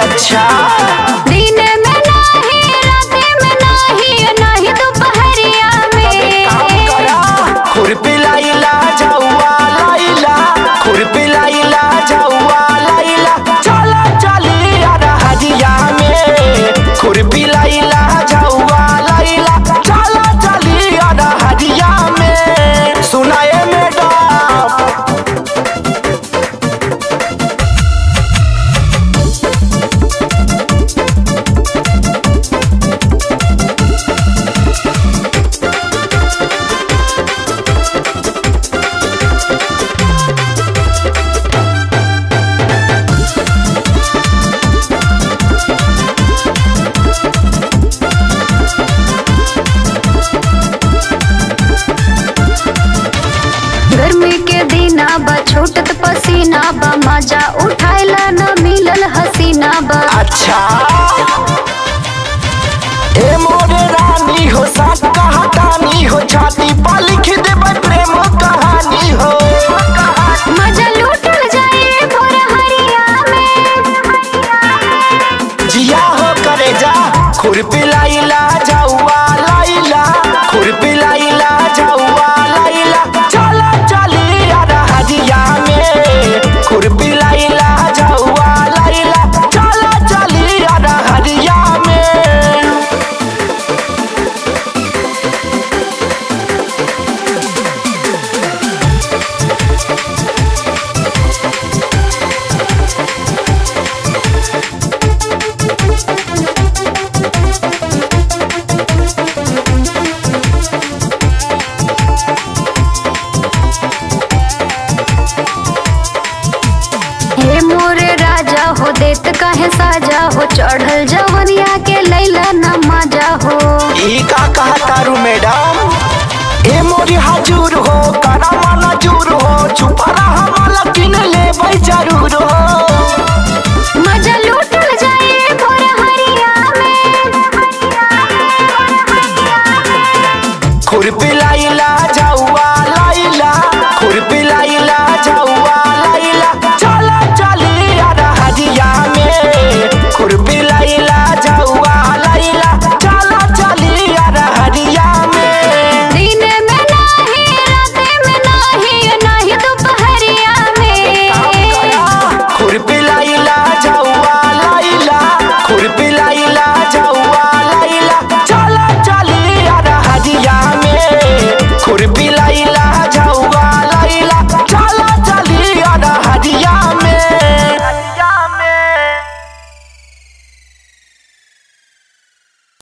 अच्छा दिन में नाही रात में नाही नाही दोपहरिया काम में करा खुरपी लाइला जाऊआ लाइला खुरपी लाइला जाऊआ लाइला चला चली यार हजिया में खुरपी लाइला जाऊआ लाइला चला चली यार हजिया में सुनाए मैडम गर्मी के दिना बा छूटत पसीना बा मजा उठाइला न मिलल हसीना बा अच्छा ए मोरे रानी हो साथ कहानी हो छाती पर लिख देबै प्रेम कहानी हो मजा लूटल जाए भोर हरिया में जिया हो करे जा खुरपी लाइला जाऊआ लाइला खुरपी लाइला जाऊआ लाइला चला चली यार हजिया में खुरपी लाइला जाऊआ लाइला चला चली यार हजिया में हे मोरे राजा हो देत काहे साजा हो चढ़ल जवनिया के